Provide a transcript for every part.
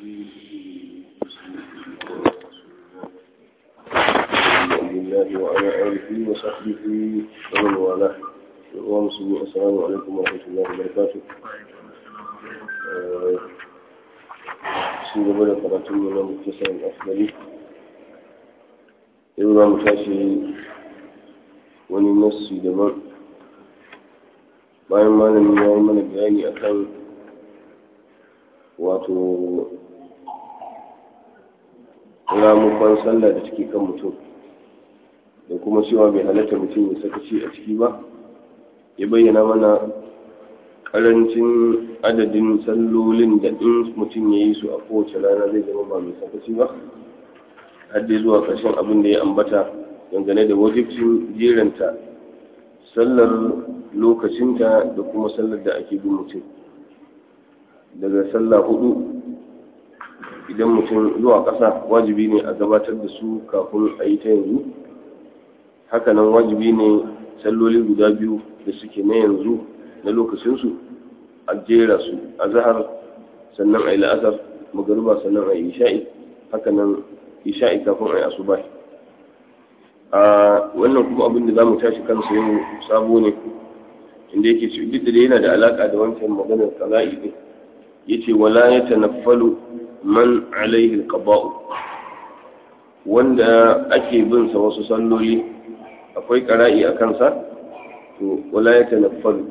الله وعلى آله وصحبه ومن والاه ومسلمين السلام عليكم ورحمة الله وبركاته sun gaba da karatun mu na muktasar asali yau za mu tashi wani nassi daban bayan malamin ya yi mana bayani akan wato ramukon sallah da take kan mutum da kuma cewa bai halatta mutum ya sakaci a ciki ba ya bayyana mana karancin adadin sallolin da in mutum ya yi su a kowace rana zai zama ba mai sakaci ba har dai zuwa ƙarshen abin da ya ambata dangane da wajibcin jeranta sallar lokacinta da kuma sallar da ake bin mutum daga sallah hudu idan mutum zuwa ƙasa wajibi ne a gabatar da su kafin a yi ta yanzu hakanan wajibi ne salloli guda biyu da suke na yanzu na lokacinsu a jera su a zahar sannan a yi la'asar magariba sannan a yi isha'i hakanan isha'i kafin a yi asuba a wannan kuma abin da za mu tashi kansa yau sabo ne inda yake ce duk da yana da alaka da wancan maganar kaza'i ne yace wala ya tanaffalu man alaihi alqaba'u wanda ake bin sa wasu salloli akwai qara'i a kansa to wala ya tanaffalu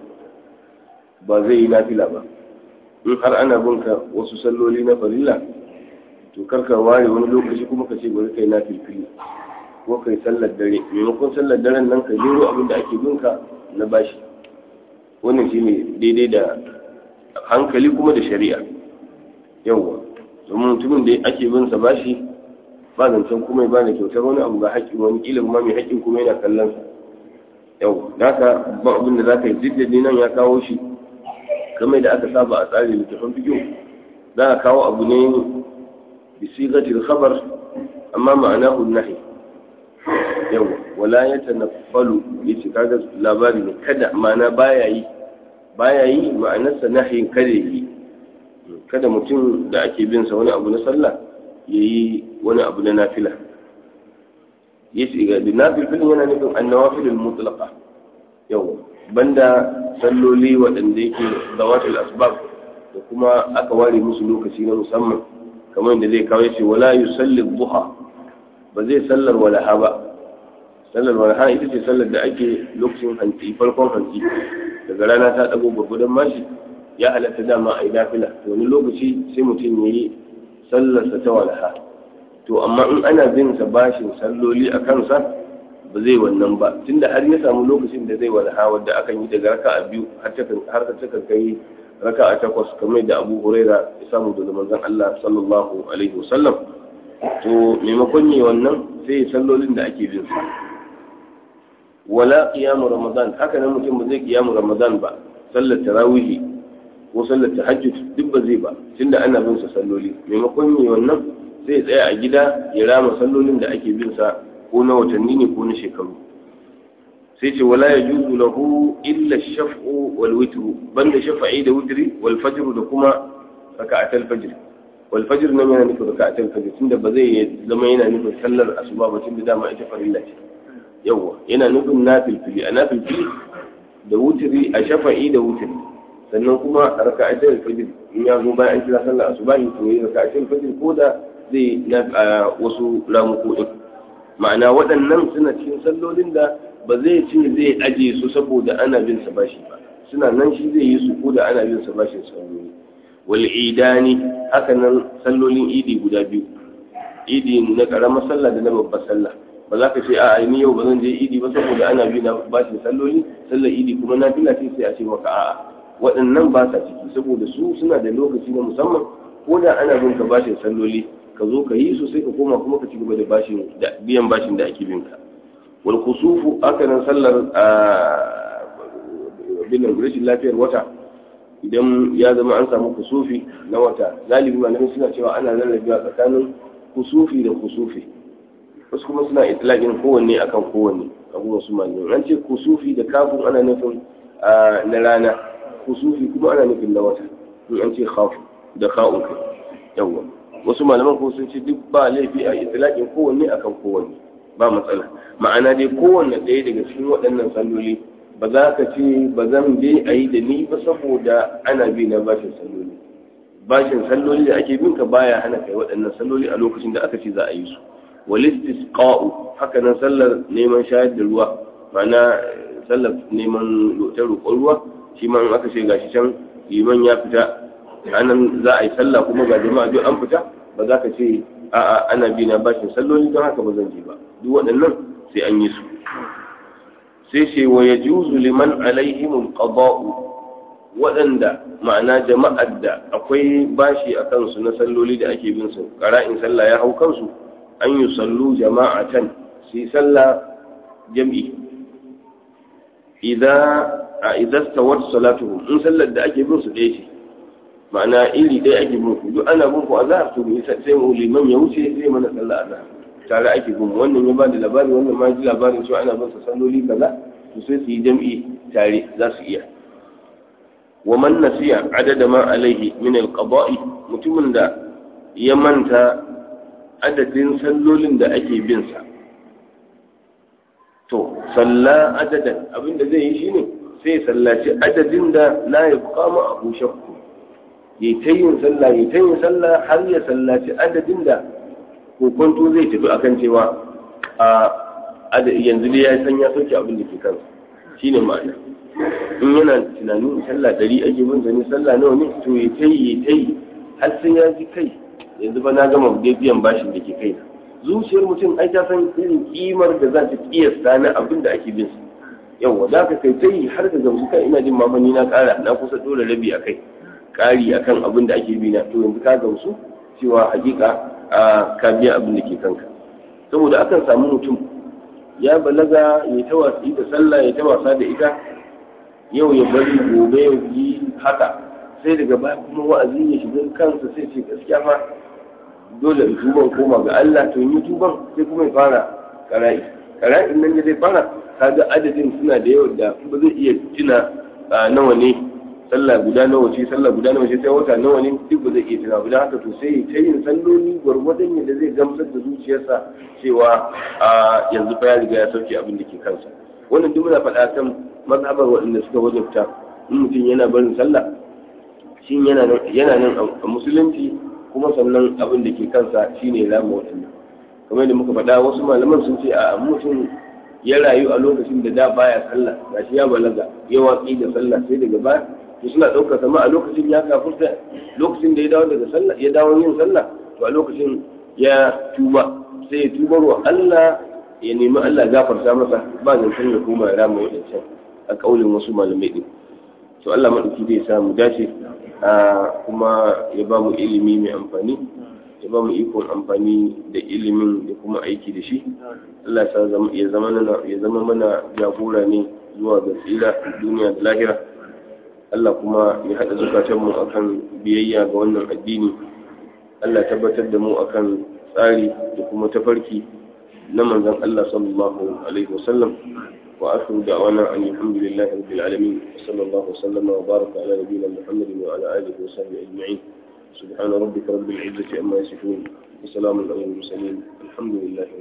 ba zai yi nafila ba in har ana bin ka wasu salloli na farilla to karka ware wani lokaci kuma ka ce bari kai nafilfili ko kai sallar dare maimakon sallar daren nan ka jero abin da ake bin ka na bashi wannan shine daidai da hankali kuma da shari'a yawwa domin mutumin da ake bin sa bashi ba zancen kuma ba da kyautar wani abu ga haƙƙin wani ƙila kuma mai haƙƙin kuma yana kallon sa yau haka ba abin da zaka yi jiddadi nan ya kawo shi kamar da aka saba a tsarin littafin fikiyo za a kawo abu ne bi sigatil khabar amma ma'anahu nahi yau wala yatanaffalu yace kaga labari ne kada ma'ana baya yi baya yi ma'anarsa nahin kada yi kada mutum da ake bin sa wani abu na sallah yayi wani abu na nafila yace ga da nafilin yana nufin annawafilul mutlaqa yau banda salloli waɗanda yake zawatul asbab da kuma aka ware musu lokaci na musamman kamar da zai kawo yace wala yusalli duha ba zai sallar walaha ba sallar walaha ita ce sallar da ake lokacin hantsi farkon hantsi daga rana ta dago gurgudan mashi ya halatta dama a yi nafila to wani lokaci sai mutum ya yi sallarsa ta walaha to amma in ana bin sa bashin salloli a kansa ba zai wannan ba tunda har ya samu lokacin da zai walaha wadda akan yi daga raka a biyu har ta kan kai raka a takwas kamar da abu huraira ya samu daga manzon Allah sallallahu alaihi wasallam to maimakon yi wannan sai sallolin da ake bin sa wala qiyamu ramadan haka nan mutum ba zai qiyamu ramadan ba sallar tarawih ko sallar tahajjud duk ba zai ba tunda ana bin sa salloli maimakon yi wannan sai ya tsaya a gida ya rama sallolin da ake bin sa ko na watanni ne ko na shekaru sai ce wala yajuzu lahu illa shaf'u wal witru banda shafa'i da witri wal fajr da kuma raka'atul fajr wal fajr nan yana nufin raka'atul fajr tunda ba zai zama yana nufin sallar asuba ba tunda dama ita farilla ce yawwa yana nufin nafilfili a nafilfili da wutiri a shafa'i da wutiri sannan kuma a raka a cikin fajir in ya zo bayan an kira sallar asuba yi to yi raka a cikin fajir ko da zai a wasu ramuko din ma'ana waɗannan suna cikin sallolin da ba zai ce zai aje su saboda ana bin sa bashi ba suna nan shi zai yi su ko da ana bin sa bashin salloli wal idani haka nan sallolin idi guda biyu idi na karamar sallah da na babbar sallah ba za ka ce a ni yau ba zan je idi ba saboda ana bi na bashin salloli sallar idi kuma na fila ce sai a ce maka a'a waɗannan ba sa ciki saboda su suna da lokaci na musamman ko da ana bin ka bashin salloli ka zo ka yi su sai ka koma kuma ka ci gaba da bashin da biyan bashin da ake bin ka wal kusufu aka nan sallar a bin rashin lafiyar wata idan ya zama an samu kusufi na wata galibi malamai suna cewa ana rarrabewa tsakanin kusufi da kusufi wasu kuma suna itlaqin kowanne akan kowanne abubuwan su malamai an ce kusufi da kafin ana nufin na rana kusufi kuma ana nufin na wata in an ce khafu da kha'un kai yawa wasu malaman ko sun ce duk ba laifi a itlaqin kowanne akan kowanne ba matsala ma'ana dai kowanne ɗaya daga cikin waɗannan salloli ba za ka ce ba zan bi a yi da ni ba saboda ana bi na bashin salloli bashin salloli da ake bin ka baya hana kai waɗannan salloli a lokacin da aka ce za a yi su walistisqa'u haka nan sallar neman shayar da ruwa ma'ana sallar neman ta roƙon ruwa shi ma aka ce gashi can liman ya fita anan za a yi sallah kuma ga jama'a duk an fita ba za ka ce a'a ana bi na bashin salloli don haka ba zan je ba duk waɗannan sai an yi su sai ce wa yajuzu liman alaihim qada'u waɗanda ma'ana jama'ar da akwai bashi a kansu na salloli da ake bin su ƙara'in sallah ya hau kansu an yi sallu jama'atan su yi sallah jam'i idan stawar salatuhu in sallar da ake bin su ɗaya ce ma'ana iri ɗaya ake bin ku duk ana bin ku a zahar to sai mu liman ya wuce sai mana sallah a zahar tare ake bin wannan ya ba da labari wannan ma ji labarin cewa ana bin sa salloli kaza to sai su yi jam'i tare za su iya wa man nasiya adada ma alaihi min alqada'i mutumin da ya manta adadin sallolin da ake bin sa to salla adadan abinda zai yi shine sai sallaci adadin da la yabqa ma abu shakku yayi ta yin sallah yayi ta yin sallah har ya sallaci adadin da kokonto zai tafi akan cewa a yanzu dai ya san ya sauke abin da ke kansa shine ma'ana in yana tunanin sallah dari ake bin zane sallah nawa ne to ya ta yi ya ta yi har sai ya ji kai yanzu ba na gama dai biyan bashin da ke kai zuciyar mutum ai ta san irin kimar da za ta kiyasta na abin da ake bin sa yawa za ka kai ta yi har ka gamsu kan ina jin mamani na kara na kusa dole rabi a kai kari akan abin da ake bi na to yanzu ka gamsu cewa hakika a ka biya abin da ke kanka saboda akan samu mutum ya balaga ya ta wasi da sallah ya ta wasa da ita yau ya bari gobe ya yi haka sai daga baya kuma wa'azi ya shiga kansa sai ce gaskiya fa dole in tuban koma ga Allah to yi tuban sai kuma ya fara kara'i kara'in nan ya zai fara kaga adadin suna da yawa da ba zai iya tuna nawa ne sallah guda nawa ce sallah guda nawa ce sai wata nawa ne duk ba zai iya tuna guda haka to sai ta yin salloli gwargwadon yadda zai gamsar da zuciyarsa cewa yanzu fa ya riga ya sauke abin da ke kansa wannan duk muna faɗa kan mazhabar waɗanda suka wajabta in mutum yana barin sallah shi yana nan a musulunci kuma sannan abin da ke kansa shine rama waɗannan kamar da muka faɗa wasu malaman sun ce a mutum ya rayu a lokacin da da baya sallah gashi ya balaga ya watsi da sallah sai daga baya to suna ɗaukar sama a lokacin ya kafurta lokacin da ya dawo daga sallah ya dawo yin sallah to a lokacin ya tuba sai ya tubar wa Allah ya nemi Allah gafarta masa ba zancen ya koma ya rama waɗancan a ƙaulin wasu malamai ɗin to Allah maɗauki zai samu dace kuma ya ba mu ilimi mai amfani ya ba mu ikon amfani da ilimin da kuma aiki da shi Allah ya zama mana jagora ne zuwa ga tsira duniya da lahira Allah kuma ya haɗa zukatanmu akan biyayya ga wannan addini Allah tabbatar da mu akan tsari da kuma tafarki na manzon Allah sallallahu alaihi wasallam wa akhiru da'wana an alhamdulillahi rabbil alamin صلى الله وسلم وبارك على نبينا محمد وعلى اله وصحبه اجمعين سبحان ربك رب العزه عما يصفون وسلام على المرسلين الحمد لله